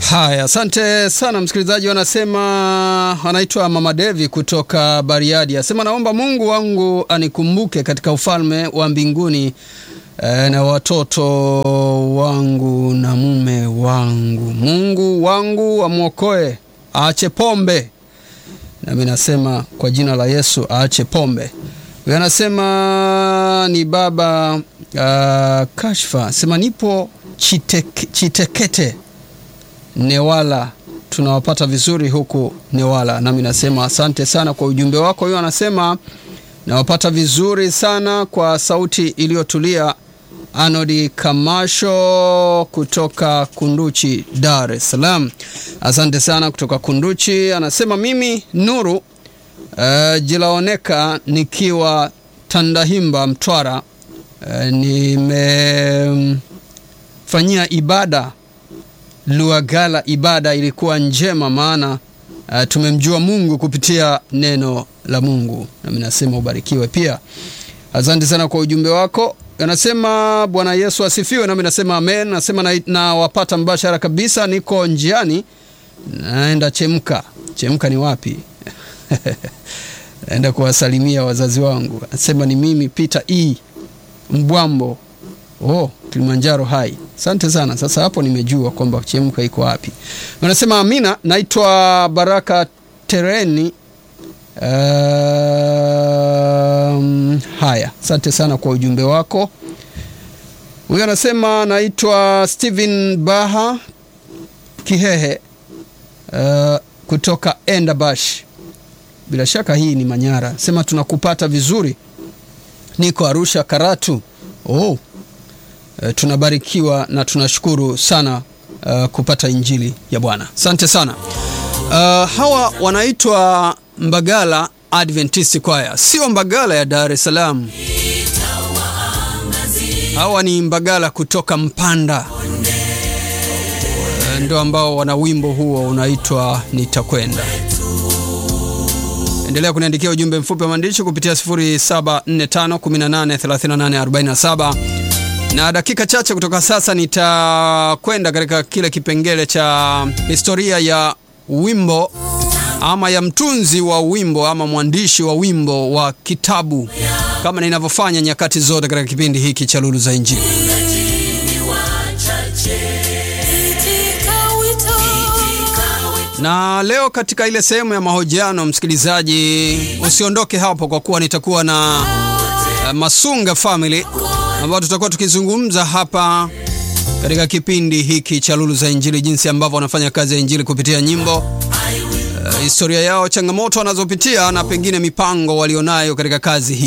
Haya, asante sana msikilizaji. Wanasema anaitwa Mama Devi kutoka Bariadi, asema naomba Mungu wangu anikumbuke katika ufalme wa mbinguni e, na watoto wangu na mume wangu. Mungu wangu amwokoe, aache pombe. Nami nasema kwa jina la Yesu aache pombe. Huyo anasema ni baba uh, Kashfa, sema nipo Chiteke, Chitekete Newala, tunawapata vizuri huku Newala. Nami nasema asante sana kwa ujumbe wako. Huyo anasema nawapata vizuri sana kwa sauti iliyotulia. Anodi Kamasho kutoka Kunduchi, Dar es Salaam, asante sana kutoka Kunduchi. Anasema mimi Nuru uh, jilaoneka nikiwa Tandahimba, Mtwara. Uh, nimefanyia ibada Luagala, ibada ilikuwa njema, maana uh, tumemjua Mungu kupitia neno la Mungu. Nami nasema ubarikiwe pia. Asante sana kwa ujumbe wako. Anasema Bwana Yesu asifiwe, nami nasema amen. Nasema na, na wapata mbashara kabisa, niko njiani naenda Chemka. Chemka ni wapi? naenda kuwasalimia wazazi wangu. Anasema ni mimi Peter E Mbwambo Oh, Kilimanjaro hai. Asante sana. Sasa hapo nimejua kwamba Chemka iko wapi. Wanasema Amina, naitwa Baraka Tereni. Um, haya, asante sana kwa ujumbe wako. Huyu anasema naitwa Steven Baha Kihehe uh, kutoka Endabash. Bila shaka hii ni Manyara. Sema tunakupata vizuri. Niko Arusha Karatu. Oh, Uh, tunabarikiwa na tunashukuru sana uh, kupata injili ya Bwana. Asante sana. Uh, hawa wanaitwa Mbagala Adventist Choir, sio Mbagala ya Dar es Salaam. Hawa ni Mbagala kutoka Mpanda, uh, ndio ambao wana wimbo huo unaitwa Nitakwenda. Endelea kuniandikia ujumbe mfupi wa maandishi kupitia 0745183847 na dakika chache kutoka sasa nitakwenda katika kile kipengele cha historia ya wimbo ama ya mtunzi wa wimbo ama mwandishi wa wimbo wa kitabu, kama ninavyofanya nyakati zote katika kipindi hiki cha Lulu za Injili. Na leo katika ile sehemu ya mahojiano, msikilizaji, usiondoke hapo, kwa kuwa nitakuwa na uh, Masunga Family ambao tutakuwa tukizungumza hapa katika kipindi hiki cha Lulu za Injili, jinsi ambavyo wanafanya kazi ya injili kupitia nyimbo, uh, historia yao, changamoto wanazopitia na pengine mipango walionayo katika kazi hii.